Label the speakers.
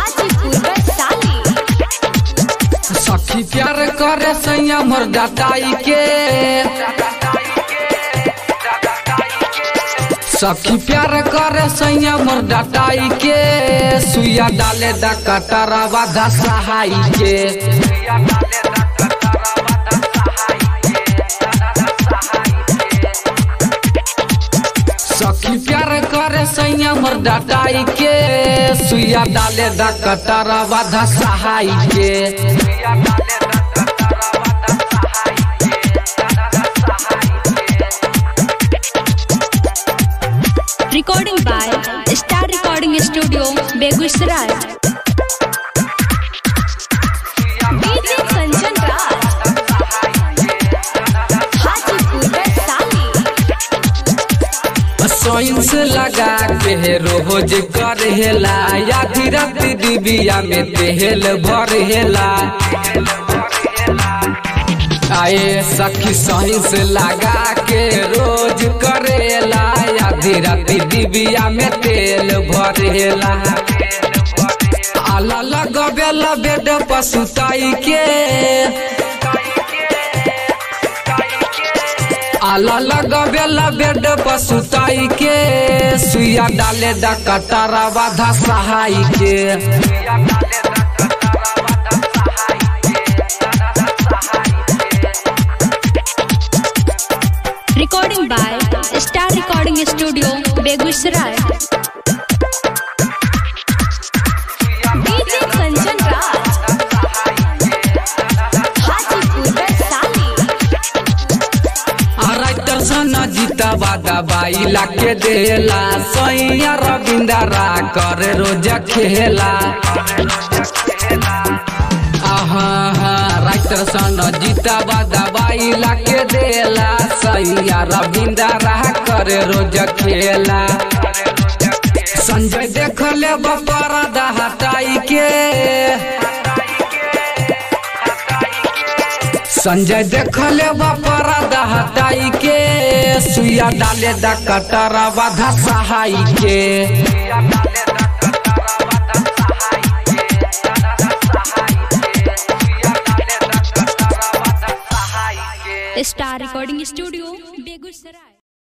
Speaker 1: हाजीपुर वैशाली
Speaker 2: सखी प्यार करे सैया मोर डटाई के सखी प्यार करे सैया मोर डटाई के सुइया डाले दा कटरवा दा सहाई के सखी प्यार करे सैया मोर डटाई के सुइया डाले दा कटरवा दा सहाई के
Speaker 1: recording by star recording studio Begusarai DJ Sanjan Raj Hajipur Vaishali
Speaker 2: सोइंस लगा के रोज करहेला आधी रात डिबिया में तेल भरहेला आए सखी सोइंस लगा के रोज करेला आधी रात डिबिया में तेल भरेला आला लगबेला बेड पर सुताई के आला लगबेला बेड पर सुताई के सुइया डाले दा कटारा बाधा सहाई के
Speaker 1: recording by star recording studio Begusarai DJ Sanjan Raj Hajipur Vaishali
Speaker 2: writer सन जीता बादा बाई लाके देला सैया रविंदरा कर रोज खेला आहा हा राइटर सन जीता बादा बाई लाके देला सैया रविंदरा कर रोज खेला संजय देख ले बपरा हटाई के संजय देख ले बपरा हटाई के सुइया डाले दा कटरा बाधा सहाई के
Speaker 1: स्टार रिकॉर्डिंग स्टूडियो बेगूसराय